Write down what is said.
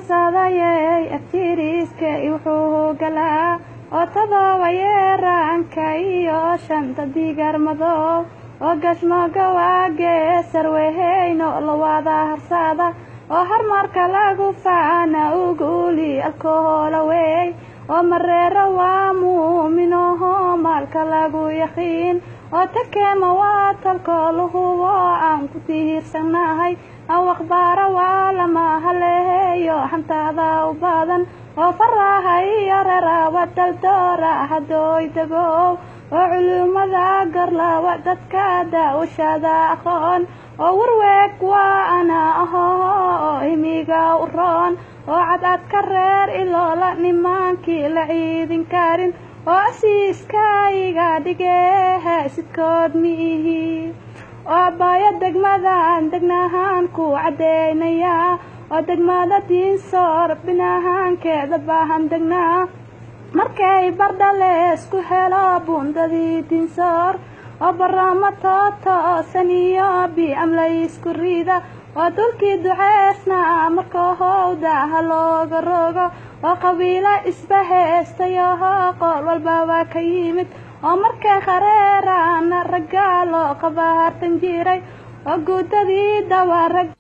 harsadayey agtiriiskay wuxuu galaa oo todoba yeeraanka iyo shanta digarmado oo gashmooga waagee sarweheyno lawada harsada oo harmarka lagu faana uguli alkohola wey oo mareero waa muuminoho maalka lagu yaqiin oo takeema waa talkooluhubo aan ku tihiirsanahay aw akhbaara waa lama haleeyo xantaada u badan oo faraha iyo reerawa daldoora hadooy dagow oo culuumada garlawa dadka daawashada aqoon oo warweeg waa ana aho oo himiga u roon oo cadcadka reer iloola nimaankii la ciidin karin oo asiiskayga dhigeehe sidkood miihi oo abaayo degmadan degnahaan ku caddeynayaa oo degmada diinsoor binahaankeeda baahan degnaa markay bardhale isku helo buundadii diinsoor oo baraamo tootoosan iyo biamlay isku riida oo dulkii duceysna marka howda ha looga rogo oo qabiilo isbaheystayoho qool walba waa ka yimid oo markay khareerana raggaa loo qabaartan jiray oo guudadii dawa rag